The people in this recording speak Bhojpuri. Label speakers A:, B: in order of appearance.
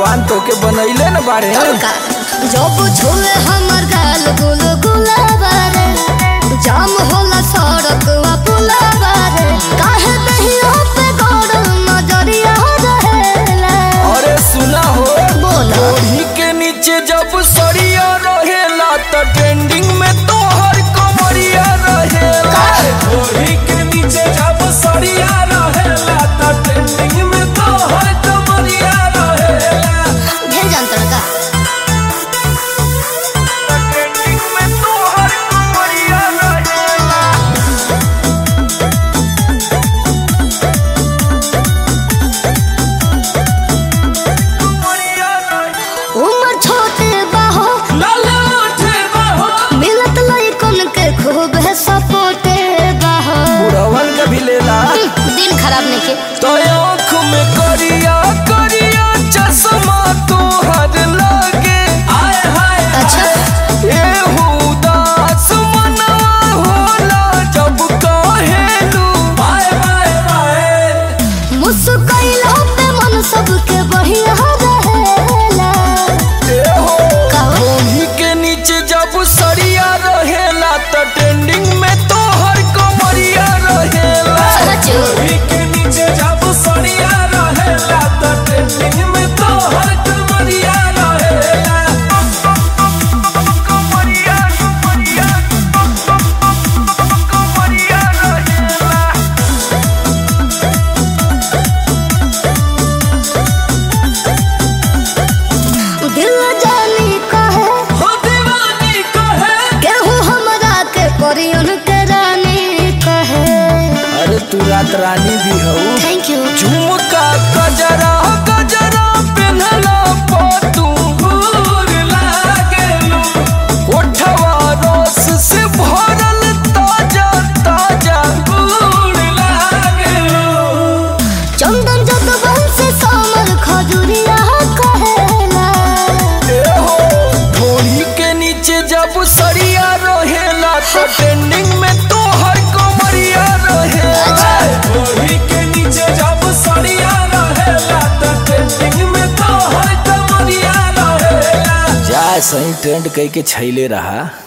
A: भगवान तोके बनैले न बाड़े
B: का जब छुए हमर गाल गुल गुलाबारे जाम होला सड़क वा पुलाबारे काहे दहियो पे गौर नजरिया रहेला
A: अरे सुना हो
B: बोला
A: ओढ़ी के नीचे जब सरिया रहेला त ट्रेंडिंग में तोहर कमरिया रहेला
C: ओढ़ी के नीचे जब सरिया रहेला त ट्रेंडिंग में तोहर कमरिया रहेला
B: ढेर जानतर का
A: ट्रेंडिंग में तोहर कमरिया रहेला कमरिया रहेला
B: उम्र छोटे बाहो
C: लाला उठे बाहो
B: मिलत लइकन के खूब है सपोर्टे बाहो
A: बुढ़वन के भी लेला
B: दिन खराब नहीं के
A: तो आँख में करिया करिया चश्मा तोहर लगे
C: आए हाय
B: अच्छा
A: एहू उदास मनवा होला जब कहेलू
C: बाय बाय बाय
B: मुस्कैलो पे मन सबके बढ़िया रहेला
A: एहो
B: कहो
A: ओढ़ी के नीचे जब सरिया रहेला त ट्रेंडिंग में तोहर कमरिया रहेला
B: सचो
C: ओढ़ी के नीचे जब सरिया रहेला त ट्रेंडिंग में तोहर कमरिया रहेला
A: कमरिया कमरिया कमरिया रहेला
B: दिल जानी कहे
C: हो दीवानी कहे
B: केहू हमरा के परियन के रानी कहे
A: अरे तू रात रानी भी हऊ
B: थैंक यू
A: झुमका गजरा गजरा पेन्हला पातू
C: फूल लागेलू
A: ओठवा रस से भरल ताजा ताजा
C: फूल लागेलू
B: चंदन जगवन से सामर खजुरिया कहेला
A: एहो ढोली के नीचे जब सरिया रहेला तो ट्रेंडिंग में तोहर कमरिया रहेला
C: ओढ़ी के नीचे जब सरिया रहेला त ट्रेंडिंग में तोहर कमरिया रहेला
A: जा सही ट्रेंड कह के छैले रहा